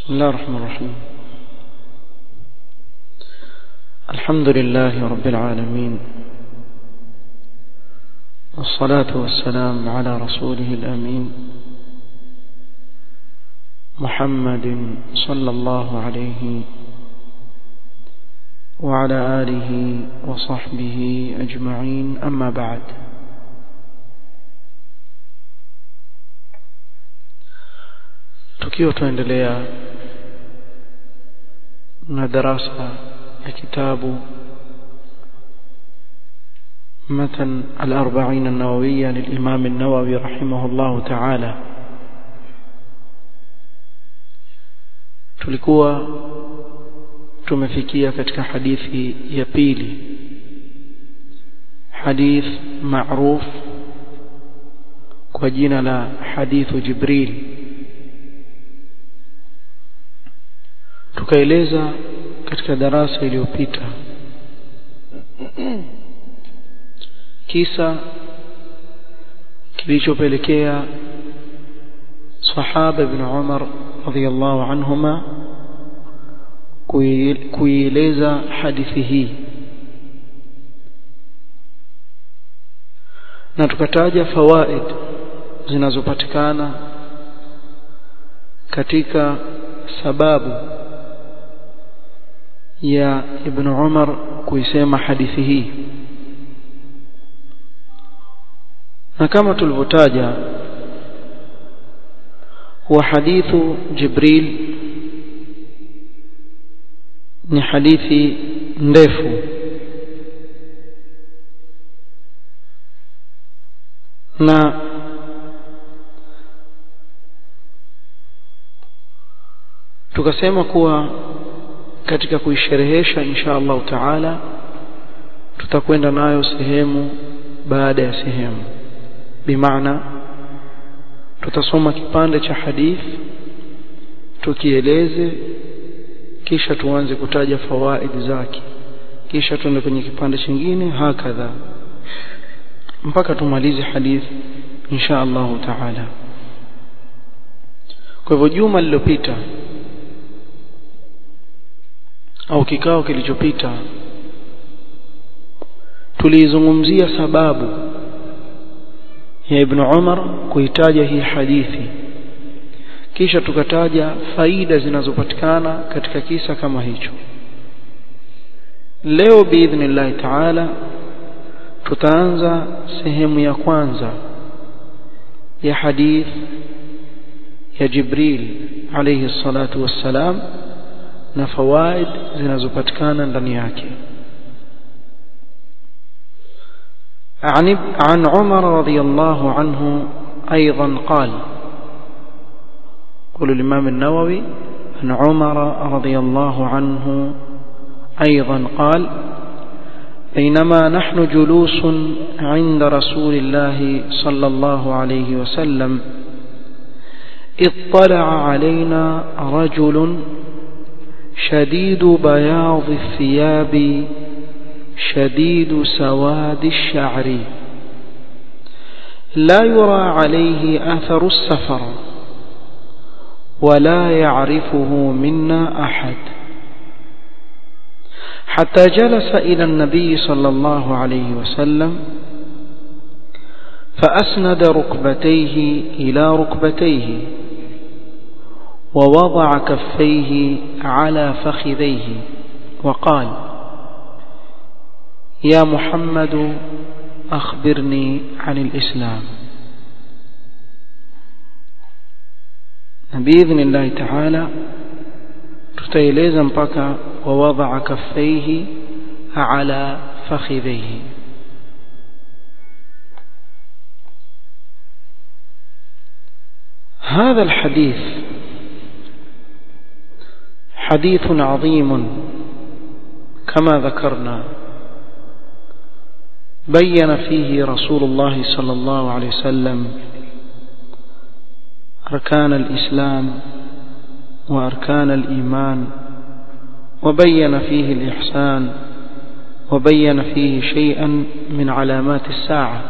بسم الله الرحمن الرحيم الحمد لله رب العالمين والصلاة والسلام على رسوله الأمين محمد صلى الله عليه وعلى آله وصحبه أجمعين أما بعد tukiwa tuendelea na darasa ya kitabu متن الأربعين النووية للإمام النووي رحمه الله تعالى tulikuwa tumefikia katika hadithi ya pili hadith معروف kwa jina la hadithu Jibril tukaeleza katika darasa iliyopita kisa kilichopelekea sahaba ibn Umar radhiyallahu anhuma kuieleza hadithi hii na tukataja fawaid zinazopatikana katika sababu ya ibn Umar kuisema hadithi hii na kama tulivyotaja huwa hadithu Jibril ni hadithi ndefu na tukasema kuwa katika kuisherehesha insha Allah taala tutakwenda nayo sehemu baada ya sehemu bimaana tutasoma kipande cha hadith tukieleze kisha tuanze kutaja fawaid zake kisha tuende kwenye kipande kingine hakadha mpaka tumalize hadith insha Allah taala kwa hivyo juma lililopita au kikao kilichopita tulizungumzia sababu ya Ibn Umar kuitaja hii hadithi kisha tukataja faida zinazopatikana katika kisa kama hicho leo biidhnillah taala tutaanza sehemu ya kwanza ya hadith ya Jibril alayhi salatu wassalam na fawaid zinazopatikana ndani yake عن عن عمر رضي الله عنه أيضا قال قول الإمام النووي عن عمر رضي الله عنه أيضا قال بينما نحن جلوس عند رسول الله صلى الله عليه وسلم اطلع علينا رجل شديد بياض الثياب شديد سواد الشعر لا يرى عليه أثر السفر ولا يعرفه منا أحد حتى جلس إلى النبي صلى الله عليه وسلم فأسند ركبتيه إلى ركبتيه ووضع كفيه على فخذيه وقال يا محمد أخبرني عن الإسلام بإذن الله تعالى تتيليزا مبكى ووضع كفيه على فخذيه هذا الحديث حديث عظيم كما ذكرنا بين فيه رسول الله صلى الله عليه وسلم أركان الإسلام وأركان الإيمان وبين فيه الإحسان وبين فيه شيئا من علامات الساعة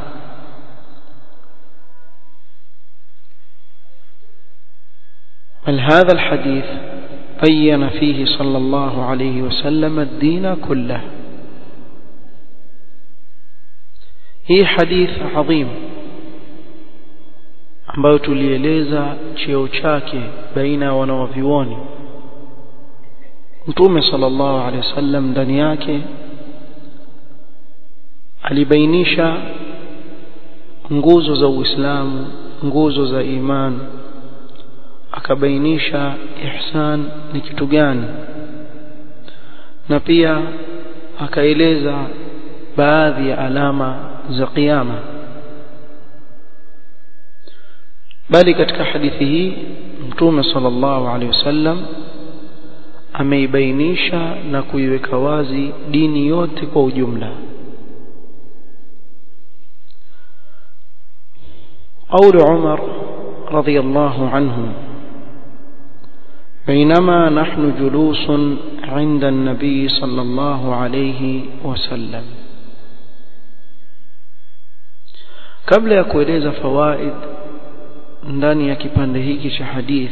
بل هذا الحديث بين فيه صلى الله عليه وسلم الدين كله hii hadith adhim ambayo tulieleza cheo chake baina ya wanawavyuoni mtume sallallahu alaihi wasallam ndani yake alibainisha nguzo za Uislamu nguzo za iman akabainisha ihsan ni kitu gani na pia akaeleza baadhi ya alama za kiyama bali katika hadithi hii mtume sallallahu alaihi wasallam ameibainisha na kuiweka wazi dini yote kwa ujumla قول عمر رضي الله عنه بينما نحن جلوس عند النبي صلى الله عليه وسلم kabla ya kueleza fawaid ndani ya kipande hiki cha hadith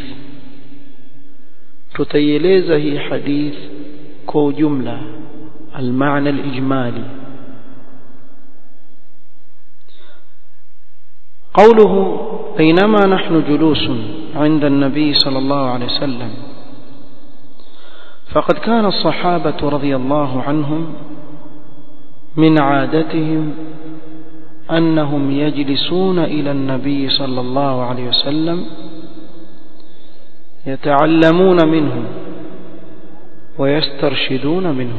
tutaieleza hii hadith kwa ujumla almaana alijmali قوله بينما نحن جلوس عند النبي صلى الله عليه وسلم فقد كان الصحابة رضي الله عنهم من عادتهم أنهم يجلسون إلى النبي صلى الله عليه وسلم يتعلمون منه ويسترشدون منه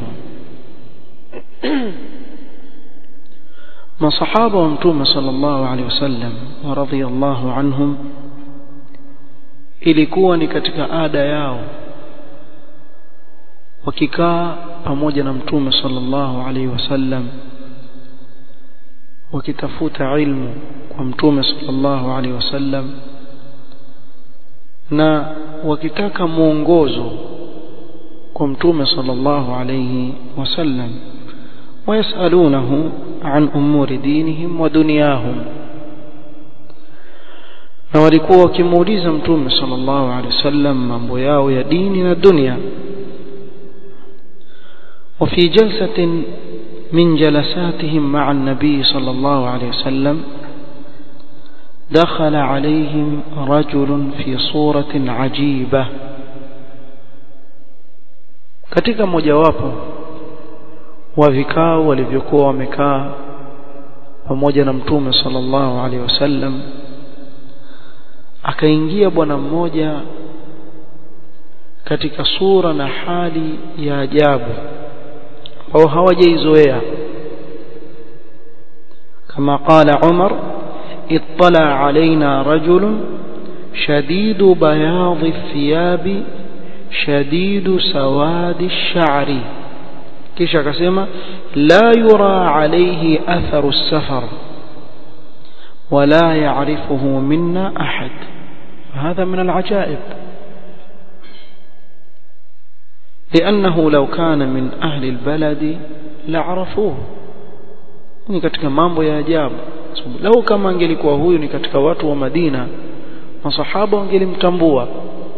masahaba wa mtume sallallahu alaihi wasallam wa radhiyallahu anhum ilikuwa ni katika ada yao wakikaa pamoja na mtume sallallahu alaihi wasallam wakitafuta ilmu kwa mtume sallallahu alaihi wasallam na wakitaka mwongozo kwa mtume sallallahu alaihi wasallam ويسألونه عن أمور دينهم ودنياهم na walikuwa wakimuuliza mtume sallallahu alaihi wasallam mambo yao ya dini na dunia وفي جلسة من جلساتهم مع النبي صلى الله عليه وسلم دخل عليهم رجل في صورة عجيبة katika mojawapo wa vikao walivyokuwa wamekaa pamoja na mtume sallallahu alaihi wasallam akaingia bwana mmoja katika sura na hali ya ajabu ambao hawajaizoea kama qala Umar ittala alaina rajulun shadidu bayadhi thiyabi shadidu sawadi ash-sha'ri kisha akasema la yura alayhi atharu as-safar ولا يعرفه منا أحد هذا من العجائب لأنه لو كان من أهل البلد لعرفوه ni katika mambo ya ajabu lau kama angelikuwa huyu ni katika watu wa Madina masahaba wangelimtambua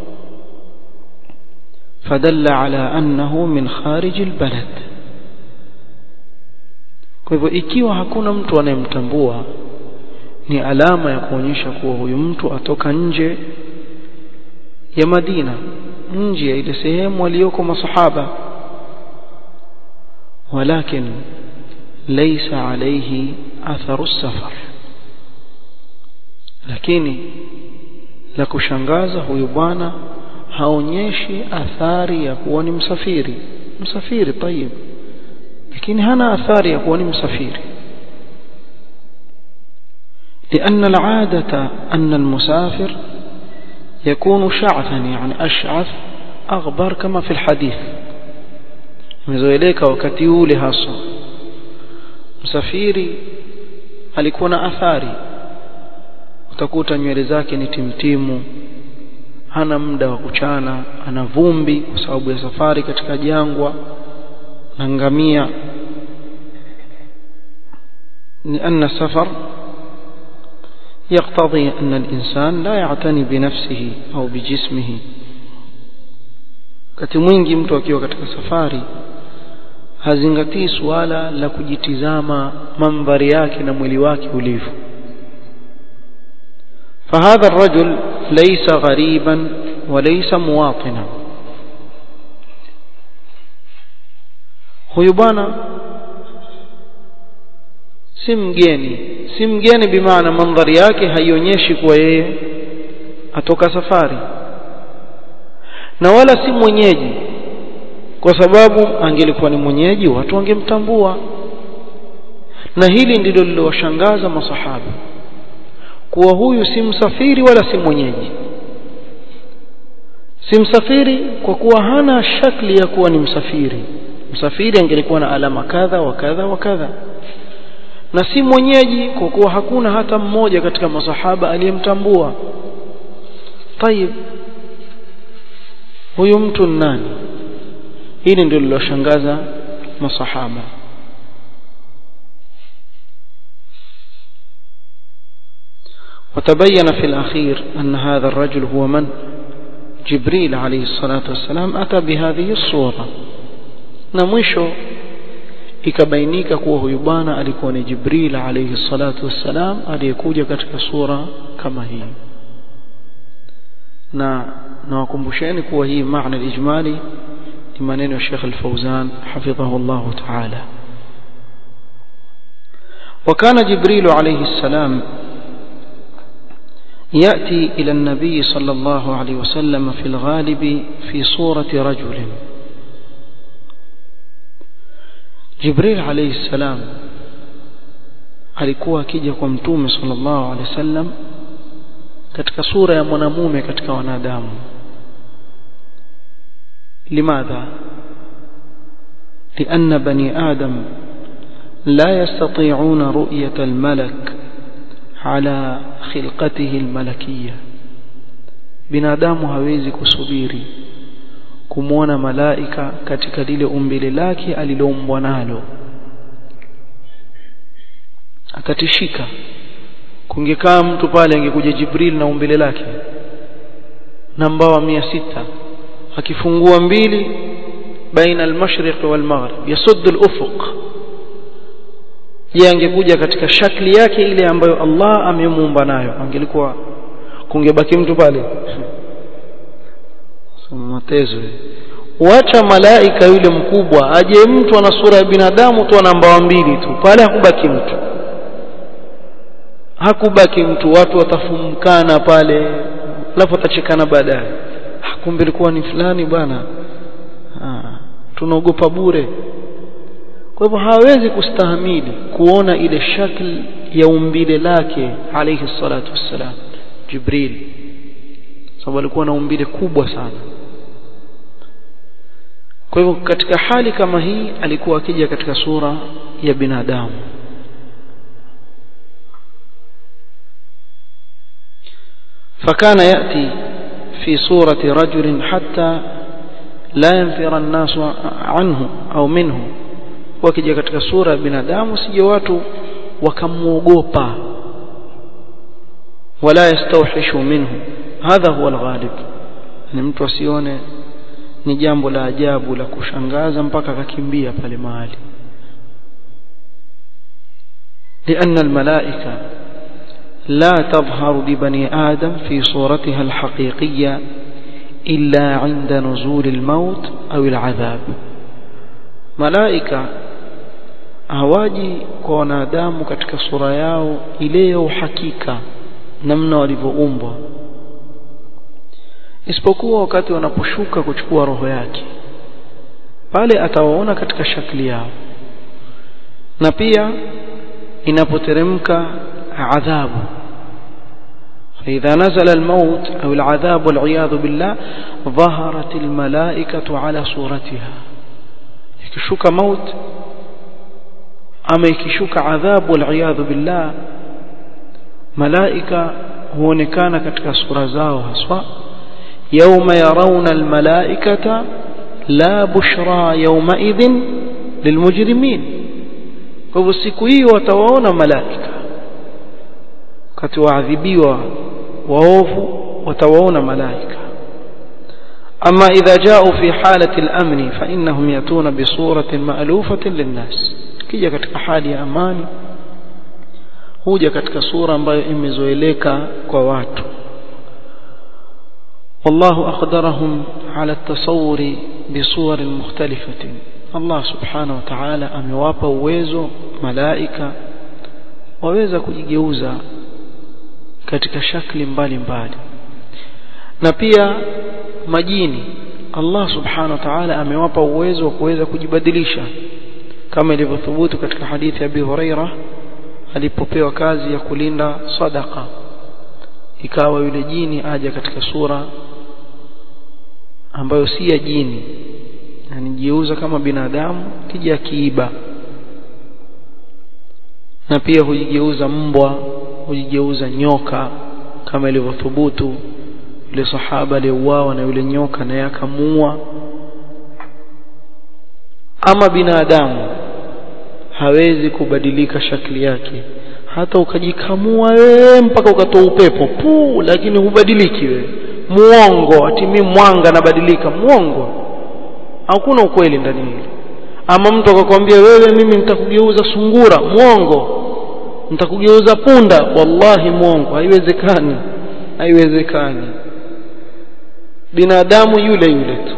fadalla ala annahu min kharij albalad kwa hivyo ikiwa hakuna mtu anayemtambua ni alama ya kuonyesha kuwa huyu mtu atoka nje ya Madina nje ya ile sehemu waliyoko masahaba walakin laysa alayhi atharu safar lakini la kushangaza huyu bwana haonyeshi athari ya kuwa ni msafiri msafiri tayib lakini hana athari ya kuwa ni msafiri لأن العادة أن المسافر يكون شعثا يعني أشعث أغبر كما في الحديث مزويليك وكتيولي هاسو msafiri alikuwa na athari utakuta nywele zake ni timtimu hana muda wa kuchana ana vumbi kwa sababu ya safari katika jangwa na ngamia ni anna safar يقتضي أن الإنسان لا يعتني بنفسه أو بجسمه wakati mwingi mtu akiwa katika safari hazingatii suala la kujitizama mandhari yake na mwili wake ulivyo فهذا الرجل ليس غريبا وليس مواطنا huyu bwana si mgeni si mgeni bimaana mandhari yake haionyeshi kuwa yeye atoka safari na wala si mwenyeji kwa sababu angelikuwa ni mwenyeji watu wangemtambua na hili ndilo lilowashangaza masahaba kuwa huyu si msafiri wala si mwenyeji si msafiri kwa kuwa hana shakli ya kuwa ni msafiri msafiri angelikuwa na alama kadha wa kadha wa kadha na si mwenyeji kwa kuwa hakuna hata mmoja katika masahaba aliyemtambua tayib huyu mtu nani hili ndio liloshangaza masahaba وتبين في الأخير أن هذا الرجل هو من جبريل عليه الصلاة والسلام أتى بهذه الصورة نمشو ikabainika kuwa huyu bwana alikuwa ni Jibril alayhi salatu wassalam aliyekuja katika sura kama hii na nawakumbusheni kuwa hii maana al-ijmali ni maneno ya Sheikh Al-Fauzan hafidhahu Allah ta'ala وكان جبريل عليه السلام يأتي إلى النبي صلى الله عليه وسلم في الغالب في صورة رجل Jibril alayhi salam alikuwa akija kwa mtume sallallahu alaihi wasallam katika sura ya mwanamume katika wanadamu limadha لأن بني آدم لا يستطيعون رؤية الملك على خلقته الملكية binadamu hawezi kusubiri kumwona malaika katika lile umbile lake aliloumbwa nalo akatishika kungekaa mtu pale angekuja Jibril na umbile lake na mbawa mia sita akifungua mbili baina al-mashriq wal maghrib yasuddu al-ufuq je angekuja katika shakli yake ile ambayo Allah amemuumba nayo angelikuwa kungebaki mtu pale matezo wacha malaika yule mkubwa aje mtu ana sura ya binadamu tu ana mbawa mbili tu pale hakubaki mtu hakubaki mtu watu watafumkana pale alafu watachekana baadaye kumbe ilikuwa ni fulani bwana tunaogopa bure kwa hivyo hawezi kustahamili kuona ile shakli ya umbile lake alayhi salatu wassalam Jibril sababu alikuwa na umbile kubwa sana kwa hivyo katika hali kama hii alikuwa akija katika sura ya binadamu فكان يأتي في صورة رجل حتى لا ينفر الناس عنه أو منه wakija katika sura ya binadamu sije watu wakamuogopa wala yastawhishu minhu hadha huwa alghalib ni mtu asione ni jambo la ajabu la kushangaza mpaka akakimbia pale mahali لأن الملائكة لا تظهر لبني آدم في صورتها الحقيقية إلا عند نزول الموت أو العذاب ملائكة hawaji kwa wanadamu katika sura yao ile ya uhakika namna walivyoumbwa isipokuwa wakati wanaposhuka kuchukua roho yake pale atawaona katika shakli yao na pia inapoteremka adhabu فإذا نزل الموت أو العذاب والعياذ بالله ظهرت الملائكة على صورتها يكشك موت أما يكشك عذاب والعياذ بالله ملائكة هو نكان كتك صورة زاو هسوا يوم يرون الملائكة لا بشرى يومئذ للمجرمين فبسكوي وتوون ملائكة kati waadhibiwa waovu watawaona malaika أما إذا جاءوا في حالة الأمن فإنهم يأتون بصورة مألوفة للناس كي katika hali ya amani huja katika sura ambayo imezoeleka kwa watu والله أقدرهم على التصور بصور مختلفة الله سبحانه وتعالى amewapa uwezo malaika waweza kujigeuza katika shakli mbalimbali na pia majini Allah subhanahu wa ta'ala amewapa uwezo wa kuweza kujibadilisha kama ilivyothubutu katika hadithi ya Abi Huraira alipopewa kazi ya kulinda sadaka ikawa yule jini aja katika sura ambayo si ya jini anijiuza kama binadamu kija kiiba na pia hujigeuza mbwa hujigeuza nyoka kama ilivyothubutu yule sahaba aliyeuawa na yule nyoka naye akamuua ama binadamu hawezi kubadilika shakli yake hata ukajikamua wewe mpaka ukatoa upepo puu lakini hubadiliki wewe muongo atimi mwanga nabadilika muongo hakuna ukweli ndani hili ama mtu akakwambia wewe mimi nitakugeuza sungura muongo nitakugeuza punda wallahi muongo haiwezekani haiwezekani binadamu yule yule tu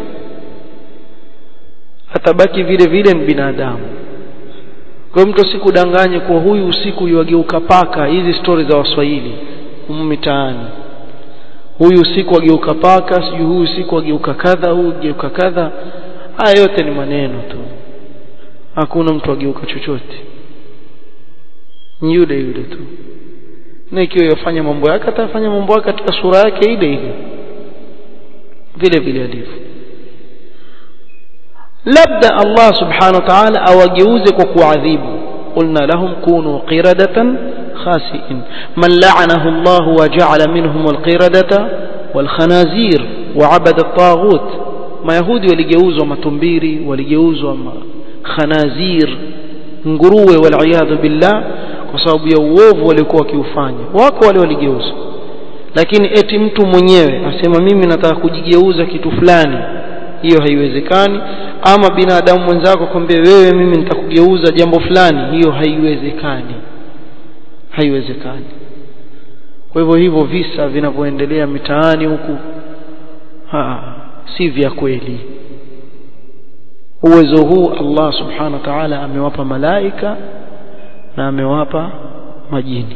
atabaki vile vile ni binadamu kwa mtu sikudanganye kwa huyu usiku yuageuka paka hizi stori za waswahili humu mitaani huyu usiku ageuka paka sijui huyu usiku ageuka kadha huyu ageuka kadha haya yote ni maneno tu hakuna mtu ageuka chochote ni yule yule tu na ikiwa yafanya mambo yake atafanya mambo yake katika sura yake ile ile vile vile alivyo labda Allah subhanahu wa ta'ala awageuze kwa kuadhibu qulna lahum kunu qiradatan khasi'in man la'anahu Allah wa ja'ala minhum alqiradata walkhanazir wa 'abada at-taghut mayahudi waligeuzwa matumbiri waligeuzwa khanazir nguruwe wal billah kwa sababu ya uovu waliokuwa wakiufanya wako wale waligeuzwa lakini eti mtu mwenyewe asema mimi nataka kujigeuza kitu fulani hiyo haiwezekani ama binadamu mwenzako kwambie wewe mimi nitakugeuza jambo fulani hiyo haiwezekani haiwezekani kwa hivyo hivyo visa vinavyoendelea mitaani huku si vya kweli uwezo huu Allah subhanahu wa ta'ala amewapa malaika na amewapa majini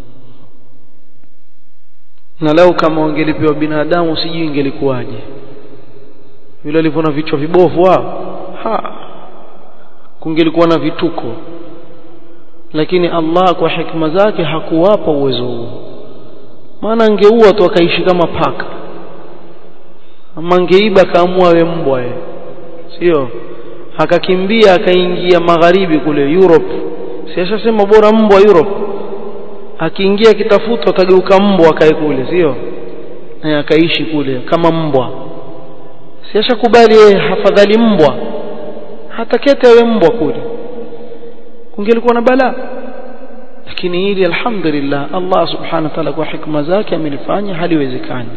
na lau kama wangelipewa binadamu sijui ingelikuwaje vile alivyo na vichwa vibovu wao ha kungelikuwa na vituko lakini Allah kwa hikma zake hakuwapa uwezo huo maana angeua tu akaishi kama paka ama angeiba kaamua we mbwa ye sio akakimbia akaingia magharibi kule Europe si ashasema bora mbwa Europe akiingia kitafutwa atageuka mbwa akae kule sio na akaishi kule kama mbwa si ashakubali yeye hafadhali mbwa hata kete awe mbwa kule kungelikuwa na balaa lakini hili alhamdulillah Allah subhanahu wa ta'ala kwa hikma zake amelifanya haliwezekani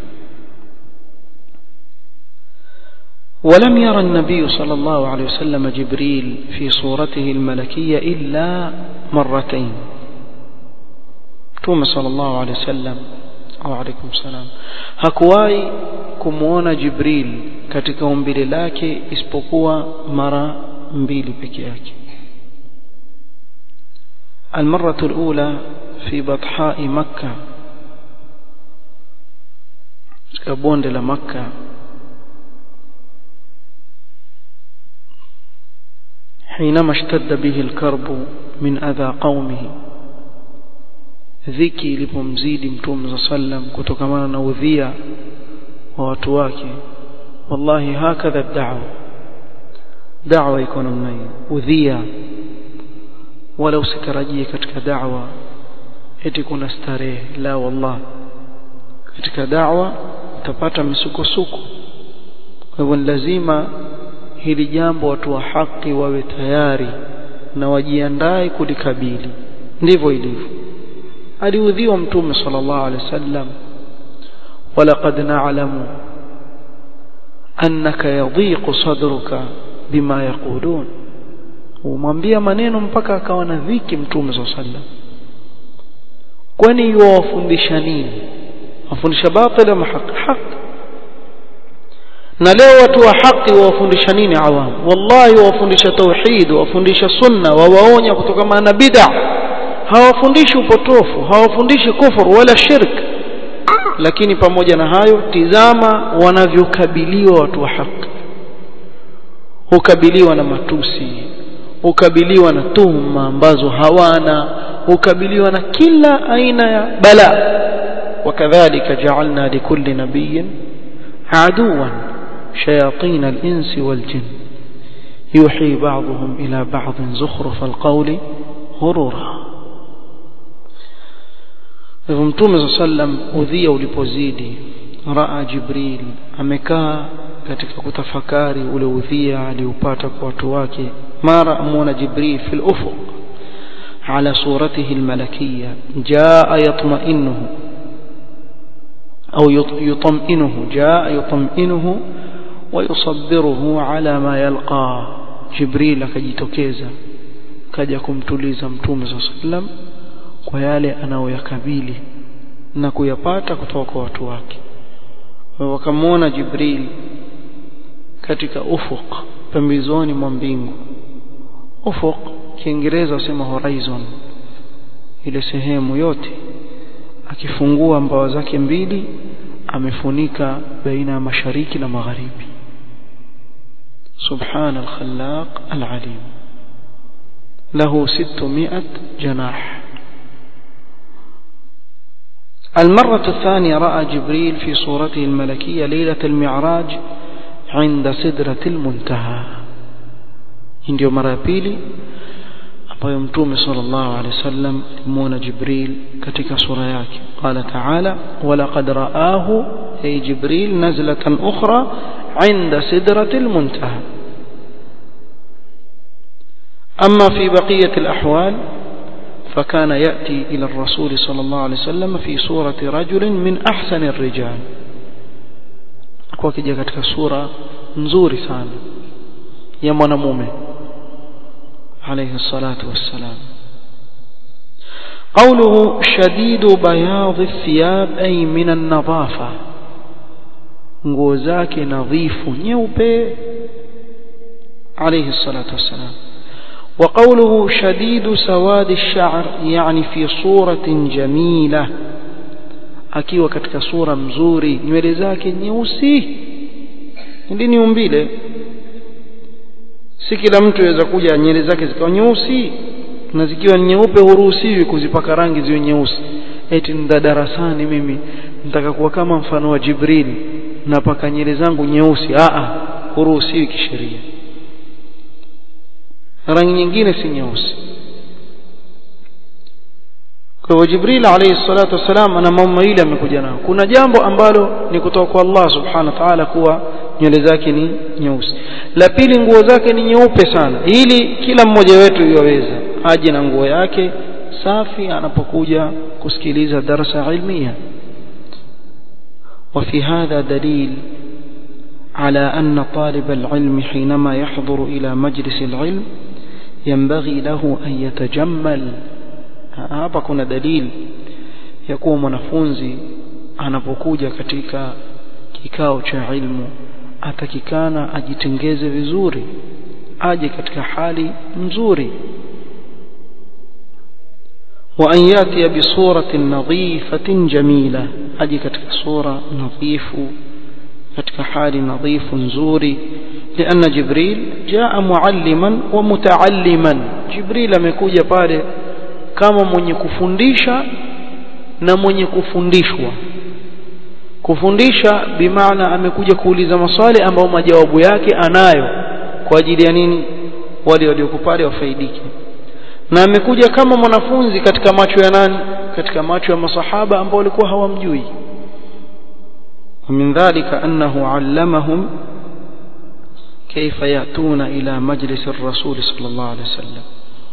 ولم يرى النبي صلى الله عليه وسلم جبريل في صورته الملكية إلا مرتين توم صلى الله عليه وسلم أو عليكم السلام hakuwahi kumuona Jibril katika umbile lake isipokuwa mara mbili peke yake المرة الأولى في بطحاء مكة كبوند لمكة حينما اشتد به الكرب من أذى قومه dhiki ilipomzidi mtume za sallam kutokamana na udhia wa watu wake wallahi hakadha da'wa da'wa iko namna hiyo udhia wala usitarajie katika da'wa eti kuna starehe la wallah katika da'wa utapata misukosuko kwa hivyo lazima hili jambo watu wa haki wawe tayari na wajiandae kulikabili ndivyo ilivyo aliudhiwa mtume sallallahu alaihi wasallam walaqad na'lamu annaka yadhiqu sadruka bima yaqulun umwambia maneno mpaka akawa na dhiki mtume swalla sallam kwani yuwafundisha nini wafundisha batil ama haki haki na leo watu wa haki wawafundisha nini awam wallahi wawafundisha tauhid wawafundisha sunna wawaonya kutokana na bid'a hawafundishi upotofu hawafundishi kufuru wala shirk lakini pamoja na hayo tizama wanavyokabiliwa watu wa haki hukabiliwa na matusi hukabiliwa na tuhuma ambazo hawana hukabiliwa na kila aina ya bala wakadhalika ja'alna likulli nabiyyin aduwan shayatin al-insi wal-jinn yuhi ba'dhum ila ba'd zukhruf al-qawli ghurura hivyo mtume sallam udhia ulipozidi raa jibril amekaa katika kutafakari ule udhia aliupata kwa watu wake mara amuona jibril fil ufuq على صورته الملكية جاء يطمئنه أو يطمئنه جاء يطمئنه ويصبره على ما يلقى جبريل akajitokeza kaja kumtuliza mtume صلى الله عليه وسلم kwa yale anayoyakabili na kuyapata kutoka kwa watu wake wakamwona Jibril katika ufuq pembezoni mwa mbingu ufuq kiingereza wasema horizon ile sehemu yote akifungua mbawa zake mbili amefunika baina ya mashariki na magharibi سبحان الخلاق العليم له ستمائة جناح المرة الثانية رأى جبريل في صورته الملكية ليلة المعراج عند سدرة المنتهى ndio mara ya pili ambayo mtume sallallahu alaihi wasallam alimuona Jibril katika sura yake qala ta'ala walaqad ra'ahu ay Jibril nazlatan ukhra 'inda sidratil muntaha أما في بقية الأحوال فكان يأتي إلى الرسول صلى الله عليه وسلم في صورة رجل من أحسن الرجال وكجا katika sura nzuri sana ya mwanamume عليه الصلاة والسلام قوله شديد بياض الثياب أي من النظافة nguo zake nadhifu nyeupe عليه الصلاة والسلام وقوله شديد سواد الشعر يعني في صورة جميلة akiwa katika sura mzuri nywele zake nyeusi ndini umbile si kila mtu aweza kuja nywele zake zikawa nyeusi na zikiwa nyeupe huruhusiwi kuzipaka rangi ziwe nyeusi eti nda darasani mimi nitaka kuwa kama mfano wa Jibril napaka nywele zangu nyeusi a a huruhusiwi kisheria rangi nyingine si nyeusi kwa hivyo Jibril alayhi salatu wasalam ana mambo mawili amekuja nayo kuna jambo ambalo ni kutoka kwa Allah subhanahu wa ta'ala kuwa nywele zake ni nyeusi la pili nguo zake ni nyeupe sana ili kila mmoja wetu yaweza aje na nguo yake safi anapokuja kusikiliza darasa ilmia وفي هذا دليل على أن طالب العلم حينما يحضر إلى مجلس العلم ينبغي له أن يتجمل hapa kuna dalili ya kuwa mwanafunzi anapokuja katika kikao cha ilmu atakikana ajitengeze vizuri aje katika hali nzuri wa an yati bi suratin nadhifatin jamila aje katika sura nadhifu katika hali nadhifu nzuri لأن جبريل جاء معلما ومتعلما جبريل amekuja pale kama mwenye kufundisha na mwenye kufundishwa kufundisha bimaana amekuja kuuliza maswali ambayo majawabu yake anayo kwa ajili ya nini wale walioko pale wafaidike na amekuja kama mwanafunzi katika macho ya nani katika macho ya masahaba ambao walikuwa hawamjui ومن ذلك أنه علمهم كيف يأتون إلى مجلس الرسول صلى الله عليه وسلم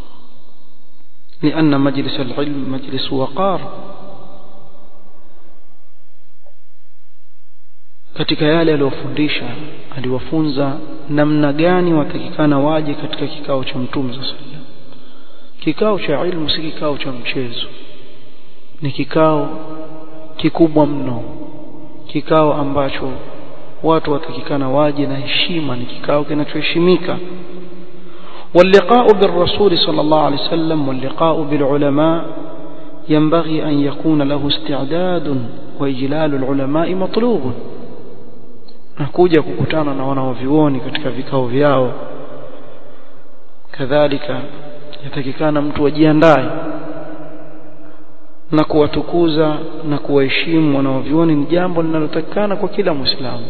لأن مجلس العلم مجلس وقار katika yale aliyofundisha aliwafunza namna gani watakikana waje katika kikao cha mtume sallallahu alaihi wasallam kikao cha ilmu si kikao cha mchezo ni kikao kikubwa mno kikao ambacho watu watakikana waje na heshima ni kikao kinachoheshimika واللقاء بالرسول صلى الله عليه وسلم واللقاء بالعلماء ينبغي أن يكون له استعداد وإجلال العلماء مطلوب nakuja kukutana na wanaovioni katika vikao vyao kadhalika yatakikana mtu ajiandae na kuwatukuza na kuwaheshimu wanaovioni ni jambo linalotakikana kwa kila muislamu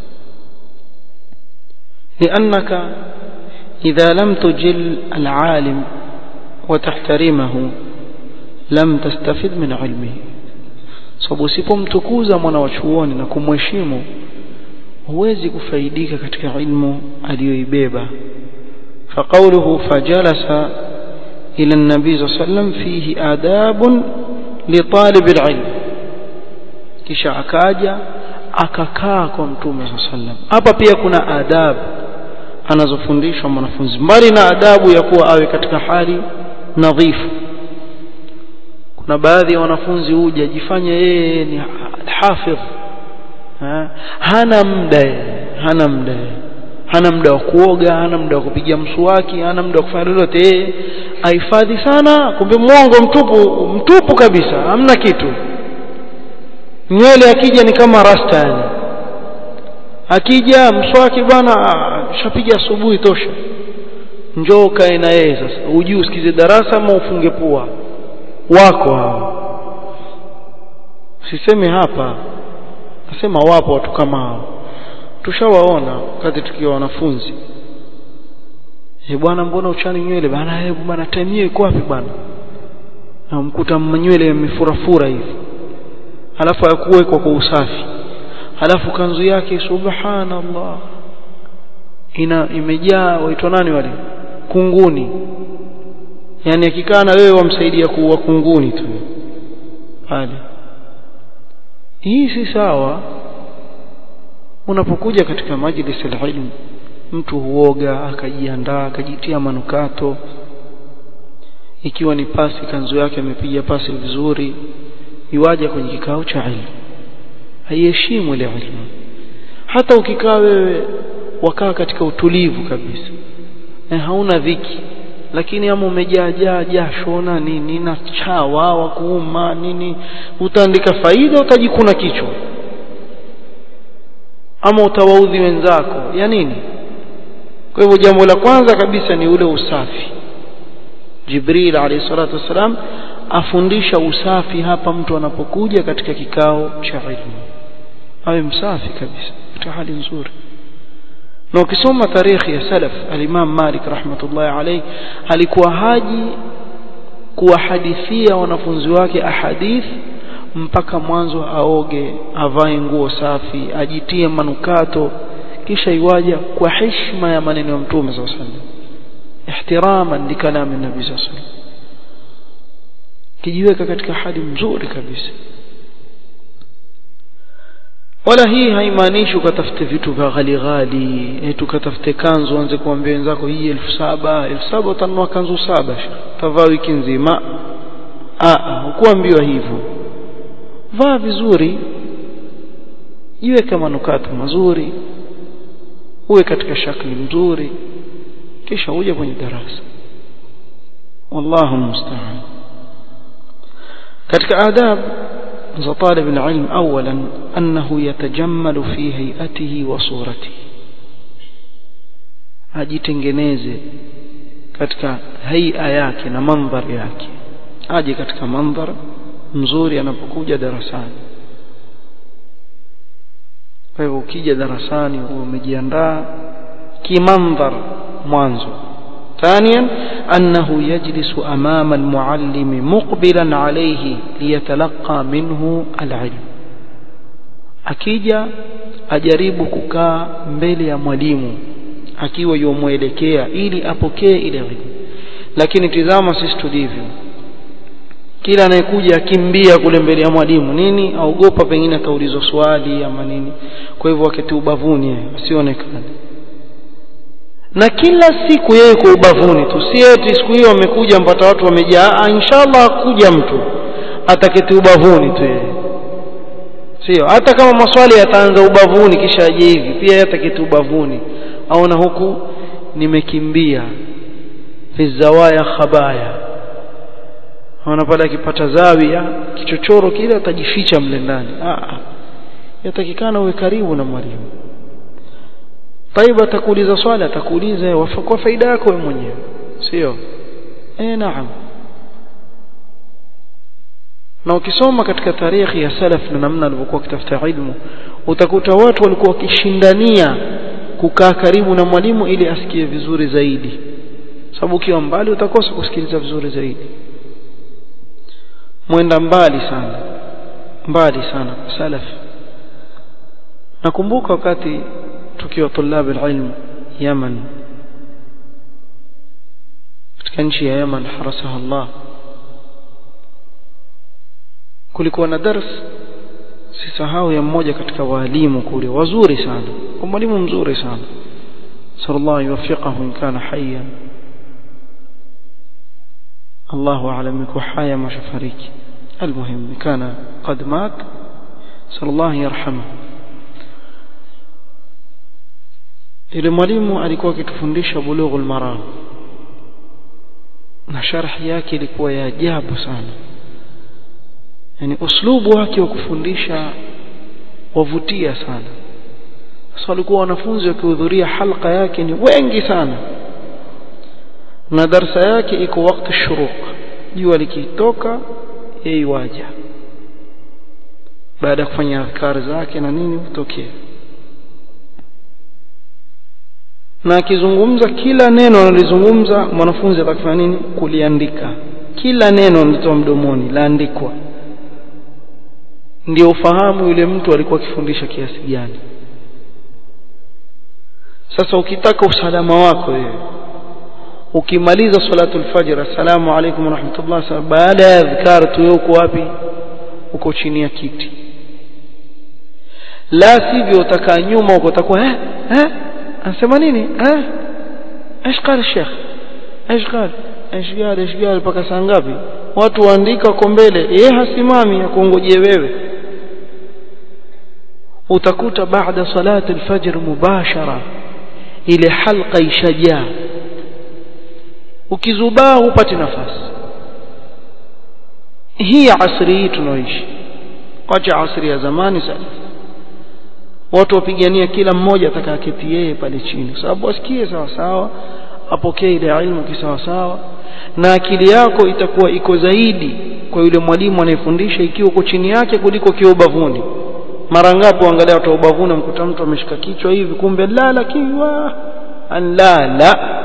لأنك إذا لم تجل العالم وتحترمه لم تستفد من علمه sababu usipomtukuza mwana wa chuoni na kumheshimu huwezi kufaidika katika ilmu aliyoibeba فقوله فجلس إلى النبي صلى الله عليه وسلم فيه آداب لطالب العلم kisha akaja akakaa kwa mtume صلى الله عليه وسلم hapa pia kuna adabu anazofundishwa mwanafunzi mbali na adabu ya kuwa awe katika hali nadhifu kuna baadhi ya wanafunzi huja jifanya yeye ni hafidh ha? hana muda hana muda hana muda wa kuoga hana muda wa kupiga mswaki hana muda wa kufanya lolote yeye ahifadhi sana kumbe mwongo mtupu mtupu kabisa hamna kitu nywele akija ni kama rasta yani akija mswaki bwana shapiga asubuhi tosha njoo kae na yeye sasa ujui usikize darasa ama ufunge pua wako hao sisemi hapa nasema wapo watu kama hao tushawaona wakati tukiwa wanafunzi eh bwana mbona uchani nywele bana hebu bana time hiyo iko wapi bwana namkuta nywele yamefurafura hivi alafu hakuwekwa kwa usafi alafu kanzu yake subhanallah ina imejaa waitwa nani wale kunguni yani akikaa na wewe wamsaidia kuua kunguni tu pale hii si sawa unapokuja katika majlis alilm mtu huoga akajiandaa akajitia manukato ikiwa ni pasi kanzu yake amepiga pasi vizuri iwaje kwenye kikao cha ilmu haiheshimu ile ilmu hata ukikaa wewe wakaa katika utulivu kabisa e, hauna dhiki lakini ama umejaa jasho na nini na chawa wa kuuma nini utaandika faida utajikuna kichwa ama utawaudhi wenzako ya nini kwa hivyo jambo la kwanza kabisa ni ule usafi Jibril alayhi salatu wasalam afundisha usafi hapa mtu anapokuja katika kikao cha ilmu awe msafi kabisa katika hali nzuri na ukisoma tarikhi ya salaf al-Imam Malik rahmatullahi alayhi alikuwa haji kuwahadithia wanafunzi wake ahadith mpaka mwanzo aoge avae nguo safi ajitie manukato kisha iwaja kwa heshima ya maneno ya Mtume صلى الله عليه وسلم ihtiraman likalami nabii صلى الله عليه وسلم kijiweka katika hali nzuri kabisa wala hii haimaanishi ukatafute vitu vya ghali ghali eti ukatafute kanzu anze kuambia wenzako hii elfu saba elfu saba utanunua kanzu saba utavaa wiki nzima hukuambiwa hivyo vaa vizuri jiweke manukato mazuri uwe katika shakli mzuri kisha uje kwenye darasa wallahu musta'an katika adab za talib alilm awalan annahu yatajammalu fi hay'atihi wa suratihi ajitengeneze katika haia yake na mandhari yake aje katika mandhar mzuri anapokuja darasani kwa hivyo ukija darasani umejiandaa kimandhar mwanzo ثانيا أنه يجلس أمام المعلم مقبلا عليه ليتلقى منه العلم akija ajaribu kukaa mbele ya mwalimu akiwa yomwelekea ili apokee ile ilmu lakini tizama sisi tulivyo kila anayekuja akimbia kule mbele ya mwalimu nini aogopa pengine ataulizwa swali ama nini kwa hivyo wakati ubavuni asionekane na kila siku yeye kwa ubavuni tu si eti siku hiyo amekuja mpata watu wamejaa inshallah hakuja mtu ataketi ubavuni tu yeye sio hata kama maswali yataanza ubavuni kisha aje hivi pia yeye ataketi ubavuni aona huku nimekimbia fi zawaya khabaya aona pale akipata zawia kichochoro kile atajificha mle ndani ah yatakikana uwe karibu na mwalimu طيب atakuuliza swali atakuuliza kwa faida yako wewe mwenyewe sio eh naam na ukisoma katika tarikhi ya salaf na namna alivyokuwa kitafuta ilmu utakuta watu walikuwa wakishindania kukaa karibu na mwalimu ili asikie vizuri zaidi sababu ukiwa mbali utakosa kusikiliza vizuri zaidi mwenda mbali sana mbali sana salaf nakumbuka wakati tukiwa tulab alilm Yaman katika nchi ya Yaman harasaha Allah kulikuwa na dars sisahau ya mmoja katika walimu kule wazuri sana kwa mwalimu mzuri sana sallallahu yuwaffiqahu in kana hayyan الله أعلم يكون حيا ما شفريك المهم كان قد مات صلى الله يرحمه ile mwalimu alikuwa akitufundisha bulughul maram na sharhi yake ilikuwa ya ajabu sana yani uslubu wake wa kufundisha wavutia sana sasa walikuwa wanafunzi wakihudhuria halqa yake ni wengi sana na darsa yake iko wakati shuruq jua likitoka yeye waja baada ya kufanya adhkar zake na nini hutokea na akizungumza kila neno analozungumza mwanafunzi atakufanya nini kuliandika kila neno linatoa mdomoni laandikwa ndio ufahamu yule mtu alikuwa akifundisha kiasi gani sasa ukitaka usalama wako wewe ukimaliza salatul fajr assalamu alaykum warahmatullah baada ya adhkar tu uko wapi uko chini ya kiti la sivyo utakaa nyuma uko utakuwa eh eh anasema nini eh ايش قال الشيخ ايش قال ايش قال ايش قال mpaka saa ngapi watu waandika kwa mbele yeye hasimami akongojee wewe utakuta baada salati alfajr mubashara ile halqa ishajaa ukizubaa hupati nafasi hii asri hii tunaoishi wacha asri ya zamani sana watu wapigania kila mmoja atakayeketi yeye pale chini sababu wasikie sawa sawa apokee ile ilmu kisawa sawa na akili yako itakuwa iko zaidi kwa yule mwalimu anayefundisha ikiwa uko chini yake kuliko kiwa ubavuni mara ngapi uangalia watu ubavuni mkuta mtu ameshika kichwa hivi kumbe lala kiwa la la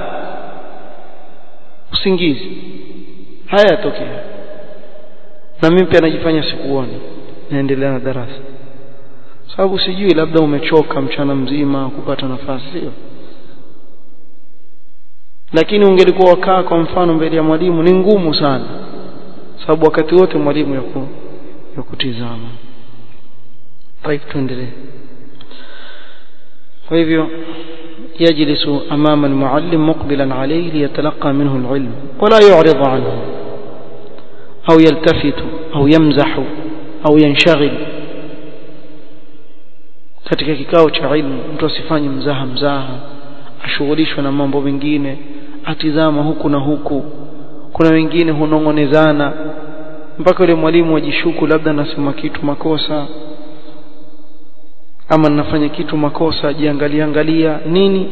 usingizi haya yatokea na mimi pia najifanya sikuoni naendelea na darasa sababu sijui labda umechoka mchana mzima kupata nafasi sio lakini ungelikuwa wakaa kwa mfano mbele ya mwalimu ni ngumu sana sababu wakati wote mwalimu yako yakutizama طيب tuendelee kwa hivyo يجلس أمام المعلم مقبلا عليه ليتلقى منه العلم ولا يعرض عنه أو يلتفت أو يمزح أو ينشغل katika kikao cha ilmu mtu asifanye mzaha mzaha ashughulishwe na mambo mengine atizama huku na huku kuna wengine hunong'onezana mpaka yule mwalimu ajishuku labda nasema kitu makosa ama nafanya kitu makosa ajiangalia angalia nini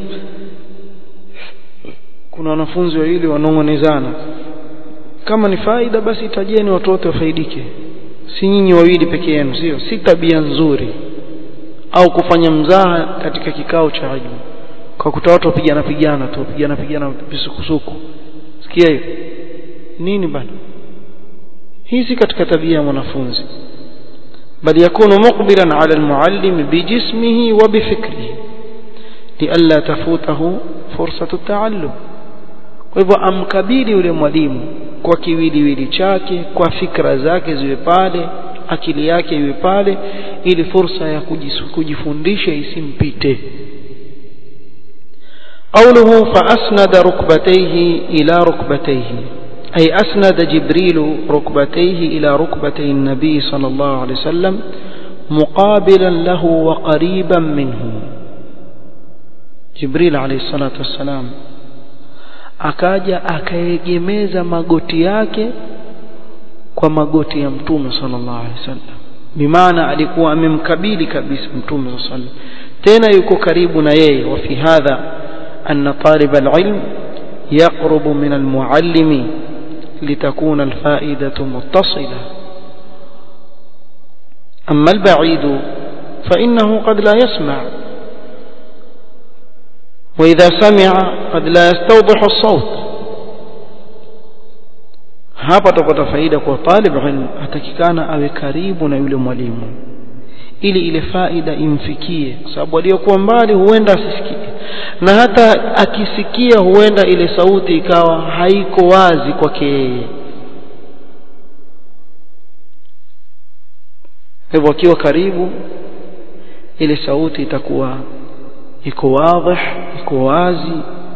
kuna wanafunzi wawili wanong'onezana kama ni faida basi tajeni watu wote wafaidike si nyinyi wawili peke yenu sio si tabia nzuri au kufanya mzaha katika kikao cha ilmu kwa kuta watu wapigana pigana tu wapigana pigana visukusuku sikia hiyo nini bana hii si katika tabia ya mwanafunzi بل يكون مقبلا على المعلم بجسمه وبفكره لئلا تفوته فرصة التعلم وهو amkabili yule mwalimu kwa kiwiliwili chake kwa fikra zake ziwe pale akili yake iwe pale ili fursa ya kujifundisha isimpite قوله فأسند ركبتيه إلى ركبتيه أي أسند جبريل ركبتيه إلى ركبتي النبي صلى الله عليه وسلم مقابلا له وقريبا منه جبريل عليه الصلاة والسلام akaja akaegemeza magoti yake kwa magoti ya mtume sallallahu alaihi wasallam bimaana alikuwa amemkabili kabisa mtume sallallahu alaihi wasallam tena yuko karibu na yeye wa fi hadha anna talib alilm yaqrubu min almuallimi litakuna alfaidatu muttasila أما البعيد فإنه قد لا يسمع وإذا سمع قد لا يستوضح الصوت hapa tupata faida kwa talib ilm atakikana awe karibu na yule mwalimu ili ile faida imfikie kwa sababu aliyokuwa mbali huenda asisikie na hata akisikia huenda ile sauti ikawa haiko wazi kwake yeye hivyo akiwa karibu ile sauti itakuwa iko wazi iko wazi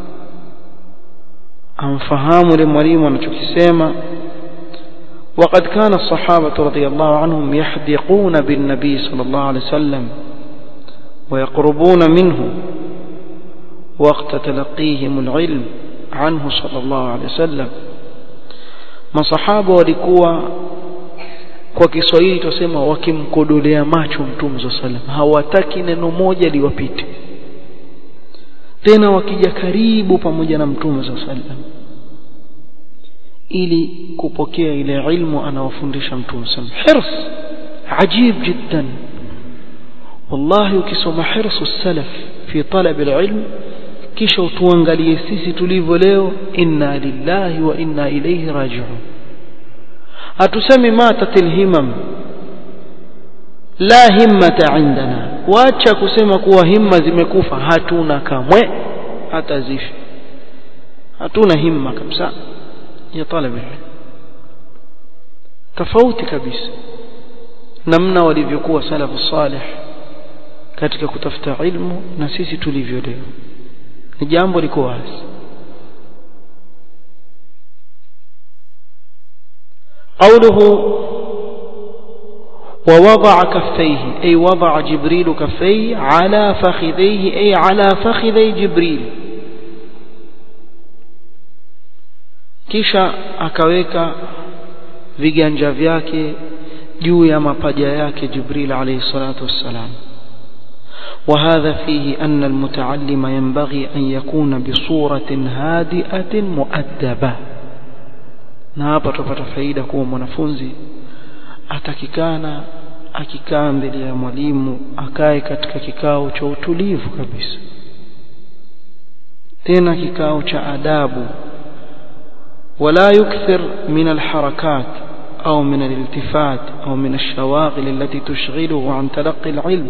amfahamu yule mwalimu anachokisema وقد كان الصحابة رضي الله عنهم يحدقون بالنبي صلى الله عليه وسلم ويقربون منه وقت تلقيهم العلم عنه صلى الله عليه وسلم ما صحابة walikuwa kwa Kiswahili tusema wakimkodolea macho Mtume صلى الله عليه وسلم hawataki neno moja liwapite tena wakija karibu pamoja na Mtume صلى الله عليه وسلم ili kupokea ile ilmu anawafundisha Mtume صلى الله عليه وسلم hirs ajib jiddan wallahi ukisoma hirsu salaf fi talab alilm kisha utuangalie sisi tulivyo leo inna lillahi wa inna ilayhi raji'un hatusemi matatil himam la himmata indana wacha kusema kuwa himma zimekufa hatuna kamwe hata zifi hatuna himma kabisa ya talab tofauti kabisa namna walivyokuwa salafu salih katika kutafuta ilmu na sisi tulivyo leo ni jambo liko wazi قوله ووضع كفيه أي وضع جبريل كفيه على فخذيه أي على فخذي جبريل kisha akaweka viganja vyake juu ya mapaja yake Jibril alayhi salatu wassalam وهذا فيه أن المتعلم ينبغي أن يكون بصورة هادئة مؤدبة na hapa tupata faida kuwa mwanafunzi atakikana akikaa mbele ya mwalimu akae katika kikao cha utulivu kabisa tena kikao cha adabu ولا يكثر من الحركات أو من الالتفات أو من الشواغل التي تشغله عن تلقي العلم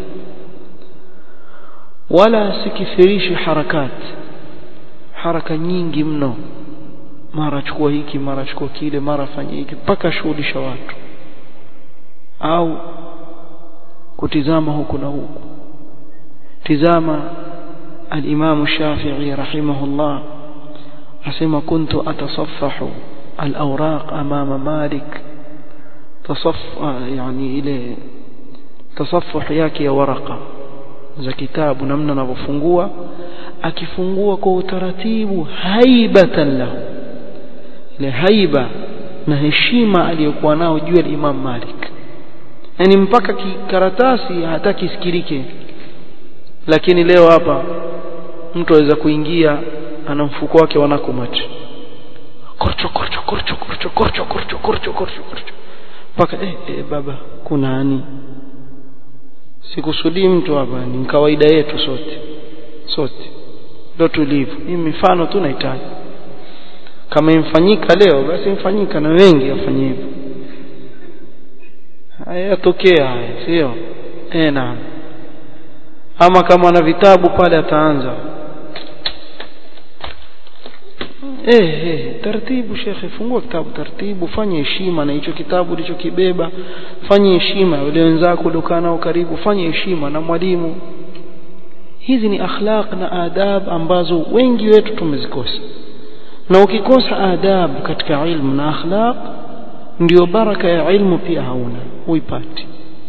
ولا سكثريش حركات حركة nyingi mno mara chukua hiki mara chukua kile mara fanya hiki mpaka shughulisha watu au kutizama huku na huku tizama al-Imam Shafi'i rahimahullah asema kuntu atasaffahu al-awraq amama Malik tasaff yani ile tasaffuh yake ya waraka za kitabu namna anavyofungua akifungua kwa utaratibu haibatan lahu ile haiba na heshima aliyokuwa nao juu ya Imam Malik yani mpaka kikaratasi hataki sikirike lakini leo hapa mtu aweza kuingia ana mfuko wake wanako macho korcho korcho korcho korcho korcho korcho korcho korcho korcho mpaka eh, eh baba kuna nani sikusudii mtu hapa ni kawaida yetu sote sote ndio tulivyo hii mifano tu nahitaji kama imfanyika leo basi imfanyika na wengi wafanye hivyo hayatokea haya sio eh naam ama kama ana vitabu pale ataanza eh eh taratibu shekhe fungua kitabu taratibu fanye heshima na hicho kitabu ulichokibeba fanye heshima wale wenzako uliokaa nao karibu fanye heshima na mwalimu hizi ni akhlaq na adab ambazo wengi wetu tumezikosa na ukikosa adab katika ilmu na akhlaq ndio baraka ya ilmu pia hauna huipati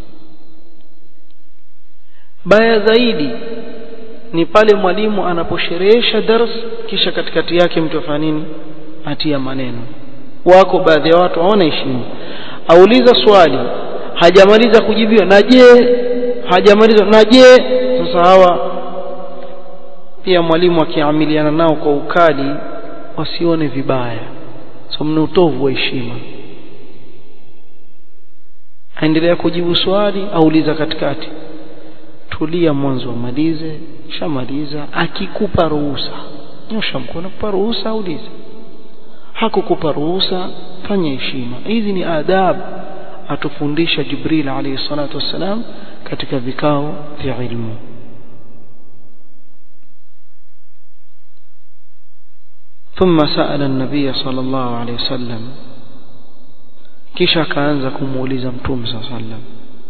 baya zaidi ni pale mwalimu anaposherehesha dars kisha katikati yake mtu afanya nini atia maneno wako baadhi ya watu hawana heshima auliza swali hajamaliza kujibiwa na je hajamaliza na je sasa hawa pia mwalimu akiamiliana nao kwa ukali wasione vibaya so mna utovu wa heshima aendelea kujibu swali auliza katikati tulia mwanzo amalize shamaliza akikupa ruhusa nyosha mkono kupa ruhusa aulize hakukupa ruhusa fanya heshima hizi ni adab atufundisha Jibril alayhi salatu wassalam katika vikao vya ilmu ثم سأل النبي صلى الله عليه وسلم kisha akaanza kumuuliza mtume صلى الله عليه وسلم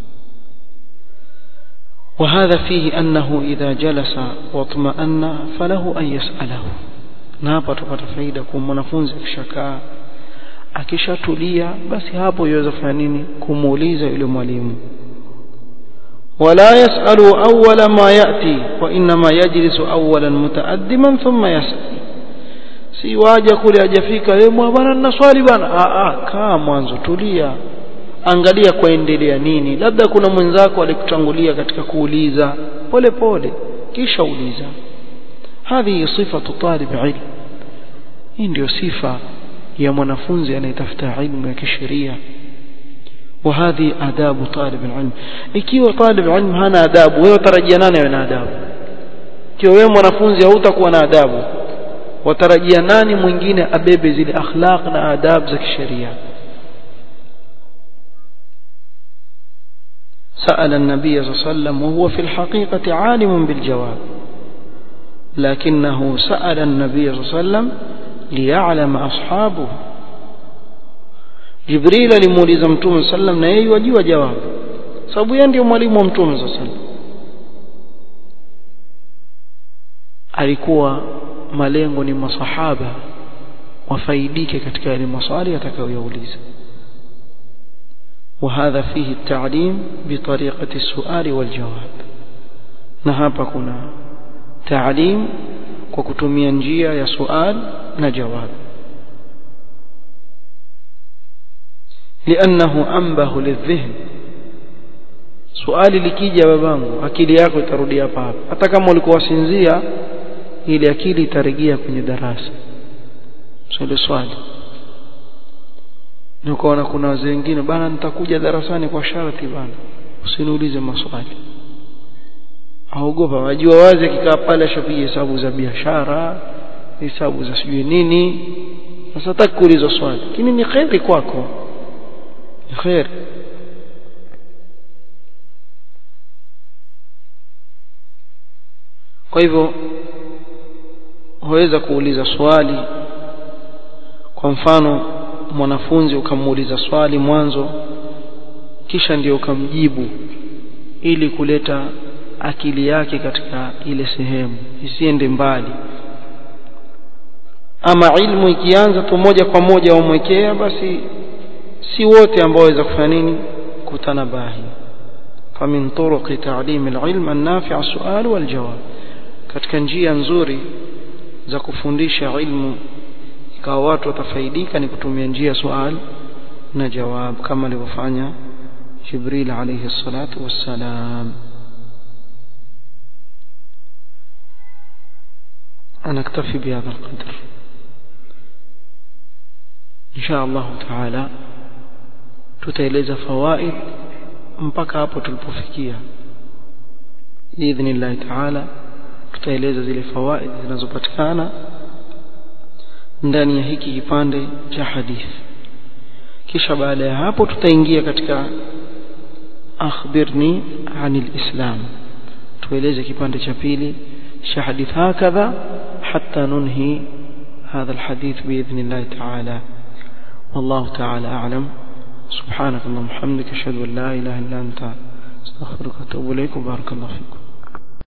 وهذا فيه أنه إذا جلس واطمأن فله أن يسأله na hapa tupata faida kwa mwanafunzi akishakaa akishatulia basi hapo yaweza kufanya nini kumuuliza yule mwalimu wala yasalu awwala ma yati wa inma yajlisu awwalan mutaaddiman thumma yasal si waja kule hajafika eh bwana nina swali bwana a a kaa mwanzo tulia angalia kwaendelea nini labda kuna mwenzako alikutangulia katika kuuliza pole pole kisha uliza هذه صفة طالب علم hii ndio sifa ya mwanafunzi anayetafuta ilmu ya kisheria وهذه آداب طالب العلم ikiwa طالب العلم hana adabu wewe utarajia nani awe na adabu ikiwa wewe mwanafunzi hautakuwa na adabu watarajia nani mwingine abebe zile akhlaq na adab za kisheria سأل النبي صلى الله عليه وسلم وهو في الحقيقة عالم بالجواب لكنه سأل النبي صلى الله عليه وسلم ليعلم أصحابه جبريل limuuliza mtume sallam na yeye wajua jawabu sababu yeye ndio mwalimu wa mtume sallam alikuwa malengo ni masahaba wafaidike katika yale maswali atakayoyauliza وهذا فيه التعليم بطريقة السؤال والجواب na hapa kuna تعليم kwa kutumia njia ya sual na jawab لانه انبه للذهن swali likija babangu akili yako itarudi hapa hapa hata kama ulikuwa wasinzia ili akili itarejea kwenye darasa swali swali nikaona kuna wazee wengine bana nitakuja darasani kwa sharti bana usiniulize maswali aogopa wajua wazi akikaa pale ashapiga hesabu za biashara hesabu za sijui nini sasa hataki kuulizwa swali lakini ni kheri kwako ni kheri kwa hivyo waweza kuuliza swali kwa mfano mwanafunzi ukamuuliza swali mwanzo kisha ndio ukamjibu ili kuleta akili yake katika ile sehemu isiende mbali ama ilmu ikianza tu moja kwa moja umwekea basi si wote ambao waweza kufanya nini kutanabahi فمن طرق تعليم العلم النافع السؤال والجواب katika njia nzuri za kufundisha ilmu ikawa watu watafaidika ni kutumia njia swali na jawab kama alivyofanya Jibril alayhi salatu wassalam أنا أكتفي بهذا القدر إن شاء الله تعالى tutaeleza fawaid mpaka hapo tulipofikia biidhnillahi taala tutaeleza zile fawaid zinazopatikana ndani ya hiki kipande cha hadithi kisha baada ya hapo tutaingia katika akhbirni anil islam tueleze kipande cha pili cha hadithi hakadha hatta nunhi هذا الحديث بإذن الله تعالى والله تعالى أعلم سبحانك اللهم وبحمدك أشهد أن لا إله إلا أنت أستغفرك وأتوب إليك وبارك الله فيكم